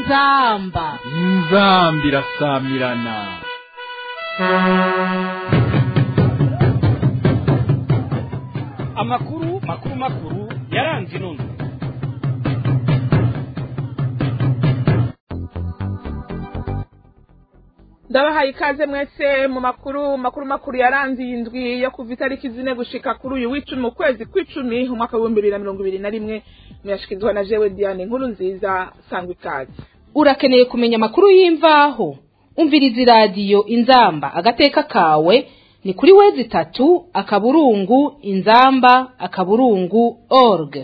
inzamba inzambi irasamirana amakuru makuru makuru yaranze inundwe ndabahaye ikaze mwese mu makuru makuru makuru yaranze iyi ndwi yo kuva itariki zine gushika kuri uyu w'icumi mu kwezi kw'icumi umwaka w'ibihumbi bibiri na mirongo ibiri na rimwe muyashikirizwa na jewe diane inkuru nziza sangwa ikaze urakeneye kumenya amakuru y'imvaho umviriza iradiyo inzamba agateka kawe ni kuri wezi itatu akaburungu inzamba akaburungu org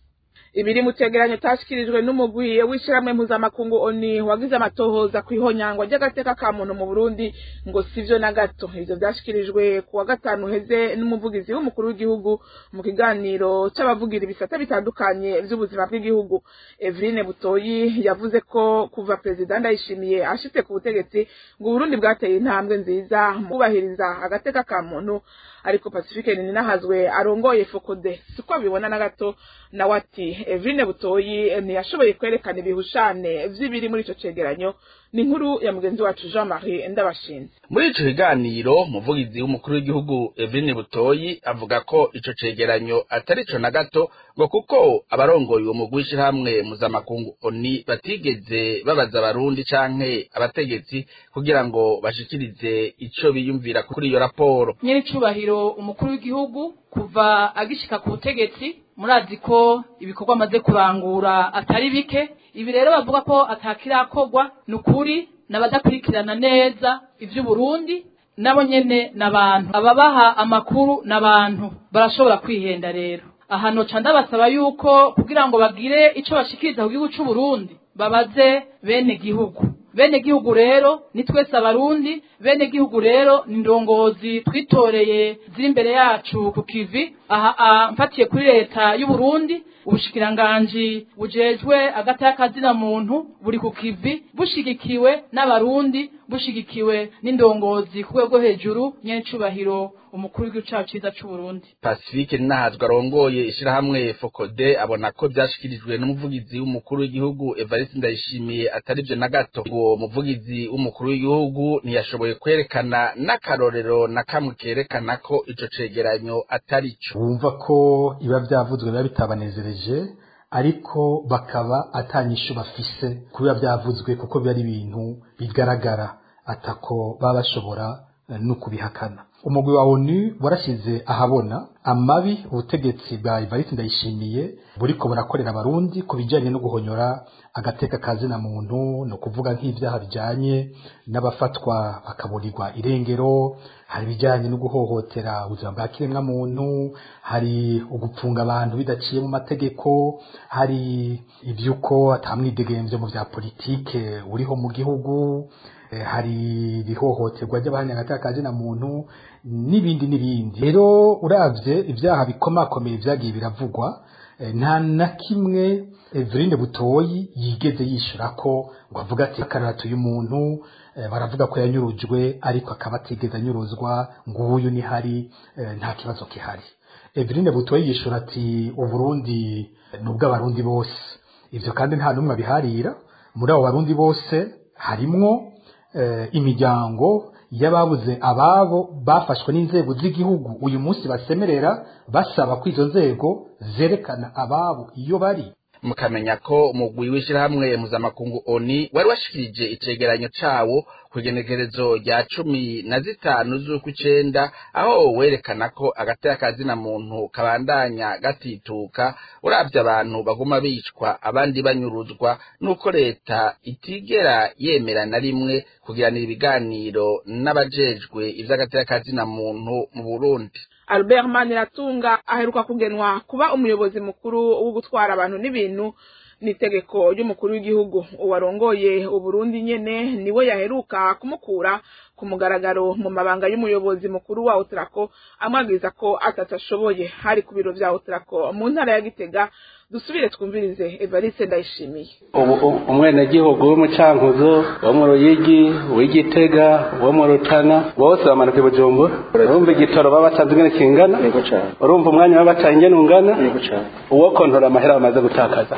ibiri mu cegeranyo tashikirijwe n'umugwi w'ishiramwe mpuzamakungu oni wagize amatohoza ku ihonyangwa ry'agateka ka muntu mu burundi ngo sivyo na gato ivyo vyashikirijwe ku wa gatanu heze n'umuvugizi w'umukuru w'igihugu mu kiganiro c'abavugira ibisata bitandukanye vy'ubuzima bw'igihugu eveline butoyi yavuze ko kuva perezida ndayishimiye ashitse ku butegetsi ngo uburundi bwateye intambwe nziza mu kubahiriza agateka ka muntu ariko pacifique ninahazwe arongoye fokode siko abibona na gato nawe ati Eveline Butoyi ntiyashoboye kwerekana ibihushane vy'ibiri muri ico cegeranyo ni inkuru ya mugenzi wacu Jean Marie Ndabashinze muri ico kiganiro umuvugizi w'umukuru w'igihugu Eveline Butoyi avuga ko ico cegeranyo atari co na gato ngo kuko abarongoye uwo mugwi w'ishirahamwe mpuzamakungu oni batigeze babaza abarundi canke abategetsi kugira ngo bashikirize ico biyumvira kuri iyo raporo nyiricubahiro umukuru w'igihugu kuva agishika ku butegetsi murazi ko ibikorwa amaze kurangura atari bike ibi rero bavuga ko atakirakorwa ni ukuri n'abadakurikirana neza ivy'uburundi nabo nyene n'abantu ababaha amakuru n'abantu barashobora kwihenda rero aha noca ndabasaba yuko kugira ngo bagire ico bashikiriza ku gihugu c'uburundi babaze bene gihugu bene gihugu rero ni twese abarundi bene gihugu rero ni ndongozi twitoreye ziri imbere yacu ku kivi aha mfatiye kuri leta y'uburundi ubushikiranganji bujejwe agati y'akazina muntu buri ku kivi bushigikiwe n'abarundi bushigikiwe n'indongozi ku rwego hejuru nyencubahiro umukuru w'igihugu cacu ciza c'uburundi pacifique ninahazwe arongoye ishirahamwe fokode abona ko vyashikirijwe n'umuvugizi w'umukuru w'igihugu evariste ndayishimiye atari vyo na gato uwo muvugizi w'umukuru w'igihugu ntiyashoboye kwerekana n'akarorero na kamwe kerekana ko ico cegeranyo atari co wumva ko iba vyavuzwe biba bitabanezereje ariko bakaba atanyishu bafise kubiba vyavuzwe kuko biba ari ibintu bigaragara atako baba bashobora no kubihakana umugwi wa onu warashize ahabona amabi ubutegetsi bwa Evariste Ndayishimiye buriko burakorera abarundi ku bijanye no guhonyora agateka kazina muntu no kuvuga nk'ivyaha bijanye n'abafatwa bakaburirwa irengero hari bijanye no guhohotera ubuzima bwa kiremwa muntu hari ugupfunga abantu bidaciye mu mategeko hari ivyuko atamwidegemvyo mu vya politike uriho mu gihugu hari ibihohoterwa ry'abahanyagataka kazina muntu n'ibindi n'ibindi rero uravye ivyaha bikomakomeye vyagiye biravugwa nta na kimwe Eveline Butoyi yigeze yishura ko ngo avuga ati akaratu y'umuntu baravuga ko yanyurujwe ariko akaba atigeze anyuruzwa ngo uyu ni hari nta kibazo kihari Eveline Butoyi yishura ati uburundi ni ubw'abarundi bose ivyo kandi nta n'umwe abiharira muri abo barundi bose harimwo imiryango y'ababuze ababo bafashwe n'inzego z'igihugu uyu munsi basemerera basaba ko izo nzego zerekana ababo iyo bari mukamenya ko umugwi w'ishirahamwe mpuzamakungu oni wari washikirije icegeranyo cawo kw'igenekerezo rya cumi na zitanu z'ukw'icenda aho werekana ko agateka kazina muntu kabandanya gatituka uravye abantu baguma bicwa abandi banyuruzwa nuko leta itigera yemera na rimwe kugiranira ibiganiro n'abajejwe ivy'agateka kazina muntu mu Burundi Albert Maniratunga aheruka kugenwa kuba umuyobozi mukuru wo gutwara abantu n'ibintu n'itegeko ry'umukuru w'igihugu uwarongoye uburundi nyene niwe yaheruka kumukura ku mugaragaro mu mabanga y'umuyobozi mukuru wa Otrako amwabwiza ko atatashoboye hari ku biro vya Otrako mu ntara ya Gitega dusubire twumvirize Evariste Ndayishimiye ubu umwenegihugu w'umucankuzo wo mu ruyigi w'igitega wo mu rutana bose bamanuka i bujumbura urumva igitoro baba batanze ingene kingana urumva umwanya baba bataye ingene ungana uwo kontora amahera bamaze gutakaza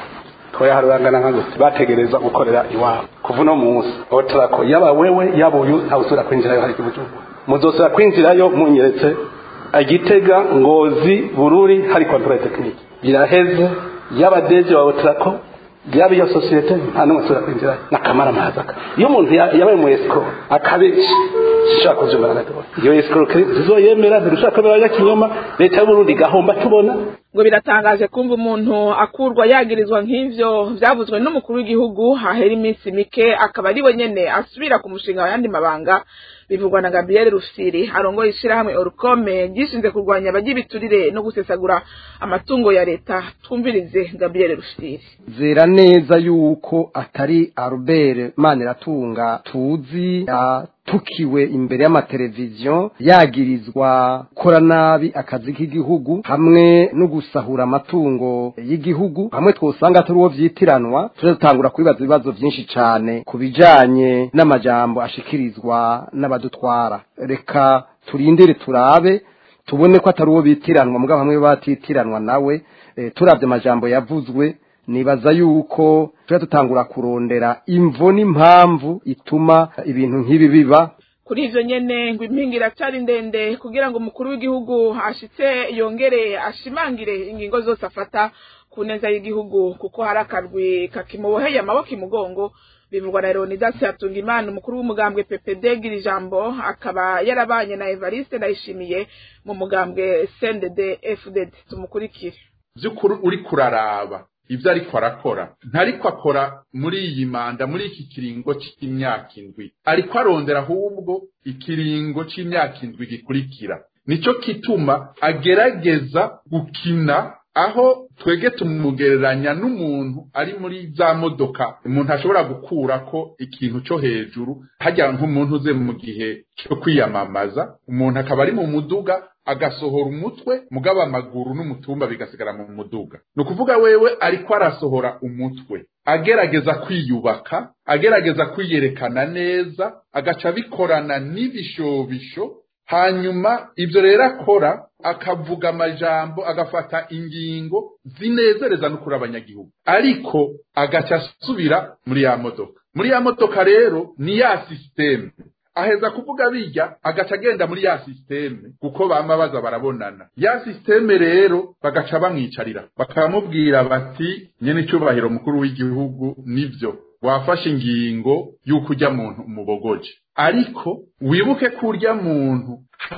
twayaharurangana nka gute bategereza gukorera iwabo kuva uno munsi otrako yaba wewe yaba uyu ntawusubira kwinjirayo hari ikibujugu muzosubira kwinjirayo munyeretse igitega ngozi bururi hari controle technique biraheze yaba deje wa otrako yaba iyo sosiyete nta n'umwe asubira kwinjirayo nakamara mahazaka iyo umuntu ya- yabaye mu escrow akabesha sishaka kuvyumva na gato iyo escrow zizoyemera ntirushaka kwemera y'akinyoma leta y'uburundi igahomba tubona ngo biratangaje kumva umuntu akurwa yagirizwa nk'ivyo vyavuzwe n'umukuru w'igihugu hahera iminsi mike akaba ari we nyene asubira ku mushinga wa yandi mabanga bivugwa na Gabriel Rufsiri arongoye ishirahamwe Orukome gishinze kurwanya abagira ibiturire no gusesagura amatungo ya leta twumvirize Gabriel Rufsiri zera neza yuko atari Albert Maniratunga tuzi atukiwe imbere y'amateleviziyo yagirizwa gukora nabi akazi k'igihugu hamwe no gusahura amatungo y'igihugu hamwe twosanga turi uwo vyitiranwa tuje dutangura kwibaza ibibazo vyinshi cane ku bijanye n'amajambo ashikirizwa n'abadutwara reka turindire turabe tubone ko atari uwo bitiranwa mugabo hamwe batitiranwa nawe eh, turavye amajambo yavuzwe nibaza yuko tujya dutangura kurondera imvo n'impamvu ituma ibintu nk'ibi biba kuri ivyo nyene ngo impinga iracari ndende kugira ngo umukuru w'igihugu ashitse yongere ashimangire ingingo zose afata ku neza y'igihugu kuko hari akarwi kakimuboheye amaboko imugongo bivugwa na Leonidas Hatungimana umukuru w'umugambwe PPD gira ijambo akaba yarabanye na Evariste Ndayishimiye mu mugambwe CNDD FDD tumukurikire by'ukuri uri kuraraba ibyo ariko arakora ntariko akora muri iyi manda muri iki kiringo cy'imyaka indwi ariko arondera ahubwo ikiringo cy'imyaka indwi gikurikira nicyo kituma agerageza gukina aho twege tumugereranya n'umuntu ari muri za modoka umuntu ashobora gukura ko ikintu cyo hejuru hajya nk'umuntu uze mu gihe cyo kwiyamamaza umuntu akaba ari mu muduga agasohora umutwe mugaba amaguru n'umutumba bigasigara mu muduga ni ukuvuga wewe ariko arasohora umutwe agerageza kwiyubaka agerageza kwiyerekana neza agaca abikorana n'ibishobisho hanyuma ibyo rero akora akavuga amajambo agafata ingingo zinezereza no kuri abanyagihugu ariko agaca asubira muri ya modoka muri ya modoka rero ni ya sisiteme aheza kuvuga bijya agaca agenda muri ya sisiteme kuko bama baza barabonana ya sisiteme rero bagaca bamwicarira bakamubwira bati nyene icyubahiro mukuru w'igihugu nivyo wafashe ingingo y'uko ujya muntu umubogoje ariko wibuke ko urya muntu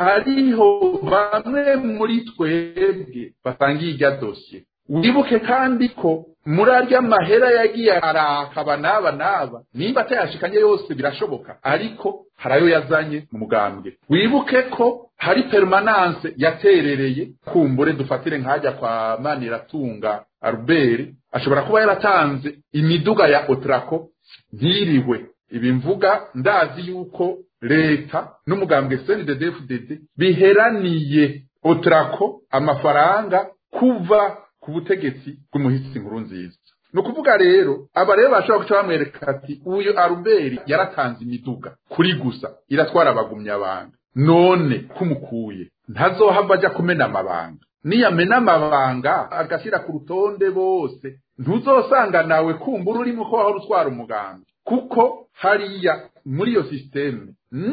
hariho bamwe muri twebwe basangiye irya dosiye wibuke kandi ko muri arya mahera yagiye arakaba n'aba n'aba nimba atayashikanye yose birashoboka ariko hari ayo yazanye mu mugambwe wibuke ko hari permanence yaterereye kumbure dufatire nkajya kwa maniratunga albert ashobora kuba yaratanze imiduga ya otrako ntiriwe ibi mvuga ndazi yuko leta n'umugambwe cnddfdd biheraniye otrako amafaranga kuva ku butegetsi bw'umuhisi nkuru nziza ni ukuvuga rero aba rero bashobora guca bamwereka ati uyu aruberi yaratanze imiduga kuri gusa iratwara abagumyabanga none kumukuye ntazohava ajya kumena amabanga niyamena amabanga agashyira ku rutonde bose ntuzosanga nawe kumbura urimo ko wahora utwara umuganga kuko hariya muri iyo sisiteme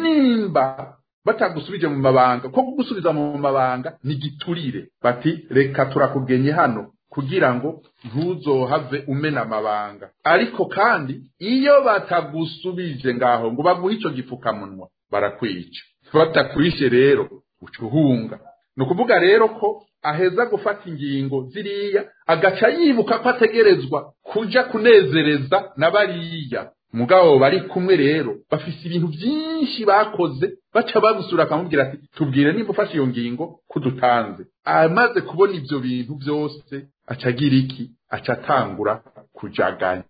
nimba batagusubije mu mabanga ko kugusubiza mu mabanga ni giturire bati reka turakugenye hano kugira ngo ntuzohave umena amabanga ariko kandi iyo batagusubije ngaho ngo baguhe icyo gipfukamunwa barakwica batakwishe rero uca uhunga ni ukuvuga rero ko aheza gufata ingingo ziriya agaca yibuka ko ategerezwa kuja kunezereza na bariya mugabo bari kumwe rero bafise ibintu byinshi bakoze baca bagusura akamubwira ati tubwire nimba ufashe iyo ngingo kudutanze amaze kubona ibyo bintu byose aca agira iki aca atangura kujaganya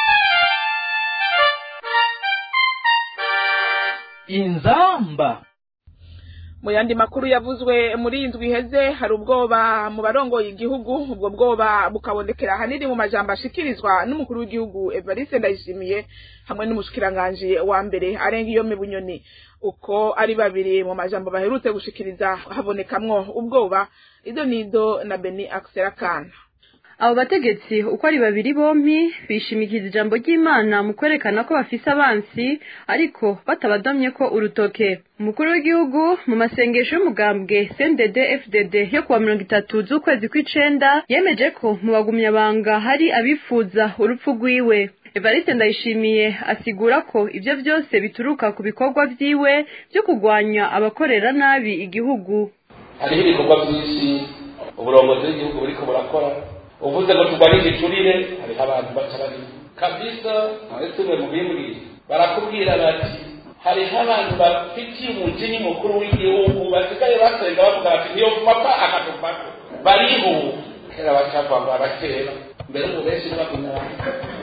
inzamba mu yandi makuru yavuzwe muri iyi ndwi iheze hari ubwoba mu barongoye igihugu ubwo bwoba bukabonekera ahanini mu majambo ashikirizwa n'umukuru w'igihugu evariste ndayishimiye hamwe n'umushikiranganji wa mbere arenga iyo bunyoni uko ari babiri mu majambo baherutse gushikiriza habonekamwo ubwoba ido nido na beni akiserakana abo bategetsi uko ari babiri bompi bishimikiza ijambo ry'imana mu kwerekana ko bafise abansi ariko batabadomye ko urutoke umukuru w'igihugu mu masengesho y'umugambwe cndd fdd yo kuwa mirongo itatu z'ukwezi kw'icenda yemeje ko mu bagumyabanga hari abifuza urupfu rwiwe evariste ndayishimiye asigura ko ibyo byose bituruka ku bikorwa vyiwe byo kurwanya abakorera nabi igihugu hariho ibikorwa byinshi uburongozi bw'igihugu buriko burakora uvuze ngo turwanye igiturire hariho abantu baca bari kabisa mwese mwe mubimbwire barakubwira bati hariho abantu bafitiye umujini mukuru w'igihugu basigaye basenga bavuga bati niyo papa akatuvako bariho kera bacavuga ngo abakera mbere ubu benshi ntibagumya abantu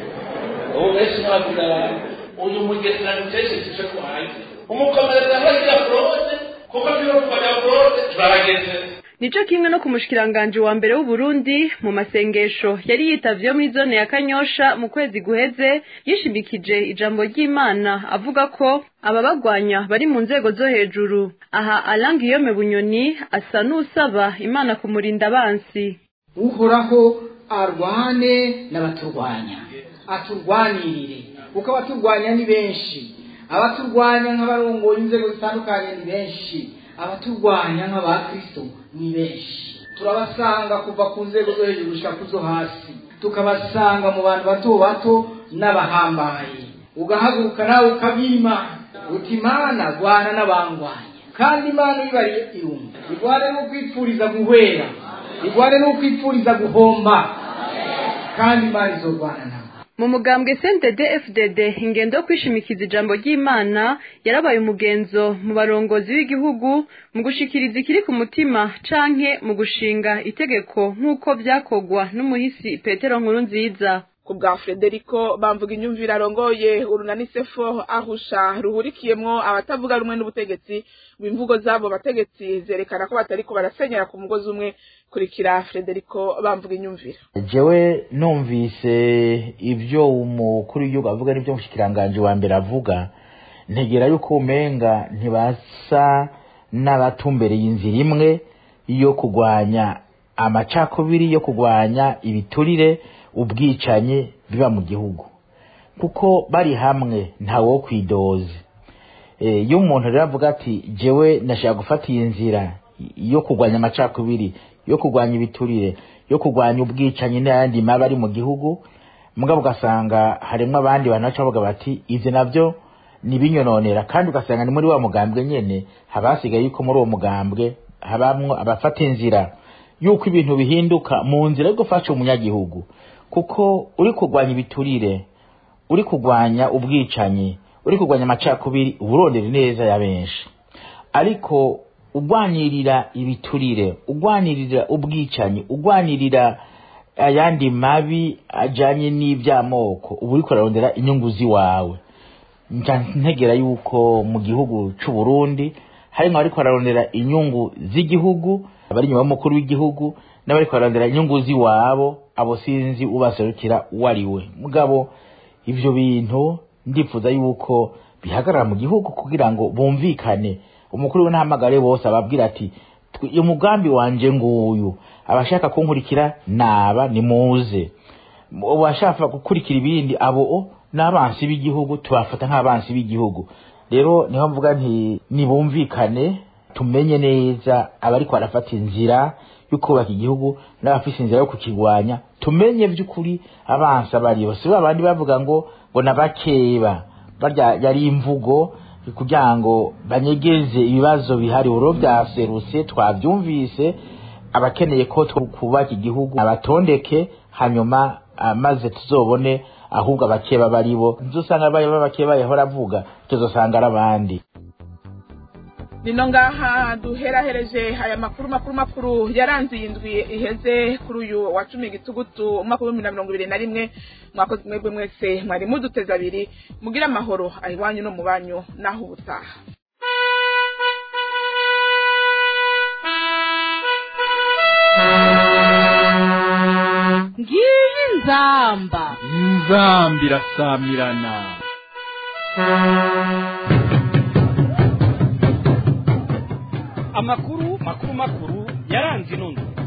ubu benshi ntibagumya abantu uyu mugesera duteshe tuje kuhanze umukomereza ntagira forode kuko niyo kurwanya forode turabageze nico kimwe no ku mushikiranganji wa mbere w'uburundi mu masengesho yari yitavye muri zone ya kanyosha mu kwezi guheze yishimikije ijambo ry'imana avuga ko ababagwanya bari mu nzego zo hejuru aha alangiyome bunyoni asa n'usaba imana kumurinda abansi uhoraho arwane n'abaturwanya aturwanirire kuko abaturwanya ni benshi abaturwanya nk'abarongoye inzego zitandukanye ni benshi abaturwanya nk'abakristo ni benshi turabasanga kuva ku nzego zo hejuru gushika ku zo hasi tukabasanga mu bantu bato bato n'abahambaye ugahaguruka nawe ukabima uti imana rwana n'abangwanya kandi imana ibariye irumva igwane n'ukwipfuriza guhwera igwane n'ukwipfuriza guhomba kandi imana izorwana nawe mu mugambwe cndd fdd ingendo yo kwishimikiza ijambo ry'imana yarabaye umugenzo mu barongozi b'igihugu mu gushikiriza ikiri ku mutima canke mu gushinga itegeko nk'uko vyakogwa n'umuhisi petero nkuru nziza ku bwa frederico bamvuga inyumvire arongoye urunani sefo ahusha ruhurikiyemwo abatavuga rumwe n'ubutegetsi imvugo z'abo bategetsi zerekana ko batariko barasenyera ku mugozi umwe kurikira frederico bamvuga inyumvire jewe numvise ibyo umukuru w'igihugu avuga n'ibyo umushikiranganji wa mbere avuga ntegera yuko umenga ntibasa n'abatumbereye inzira imwe yo kurwanya amacakubiri yo kurwanya ibiturire ubwicanyi biba mu gihugu kuko bari hamwe ntawe wo kwidoze iyo umuntu rero avuga ati jewe nashaka gufata iyi nzira yo kurwanya amacakubiri yo kurwanya ibiturire yo kurwanya ubwicanyi n'ayandi mabi ari mu gihugu mugabo ugasanga harimo abandi bantu baca bavuga bati ibyo nabyo nibinyononera kandi ugasanga ni muri wa mugambwe nyene haba hasigaye yuko muri uwo mugambwe habamwo abafata inzira yuko ibintu bihinduka mu nzira yo gufasha umunyagihugu kuko uri kurwanya ibiturire uri kurwanya ubwicanyi uri kurwanya amacakubiri uburondera neza ya benshi ariko ugwanirira ibiturire ugwanirira ubwicanyi ugwanirira ayandi mabi ajanye n'ivy'amoko uba uriko urarondera inyungu ziwawe ntegera yuko mu gihugu c'u Burundi harimwo abariko bararondera inyungu z'igihugu abari inyuma y'umukuru w'igihugu n'abariko bararondera inyungu ziwabo abo sinzi ubaserukira uwo ari we mugabo ivyo bintu ndifuza yuko bihagarara mu gihugu kugira ngo bumvikane umukuru w'intahamagare bose ababwira ati uyu mugambi wanje nguyu abashaka kunkurikira naba nimuze abashaka gukurikira ibindi abo n'abansi b'igihugu tubafata nk'abansi b'igihugu rero niho mvuga nti nibumvikane tumenye neza abariko barafata inzira yo kubaka igihugu n'abafise inzira yo kukigwanya tumenye vy'ukuri abansi abaribo si babandi bavuga ngo ngo nabakeba barya yari imvugo kugira ngo banyegeze ibibazo bihari uro vyaserutse twavyumvise abakeneye ko twubaka igihugu abatondeke hanyuma maze tuzobone ahubwo abakeba baribo nzosanga baye babakeba yahora avuga tuzosanga ari abandi nino ngaha duherahereje aya makuru makuru makuru yaranze iyi ndwi iheze kuri uyu wa cumi gitugutu umwaka w'ibihumbi na mirongo ibiri na rimwe mwakoze mwebwe mwese mwari muduteze abiri mugire amahoro ahiwanyu no mu banyu naho ubutaha ngiyi nzamba inzamba irasamirana amakuru makuru makuru yaranze inondo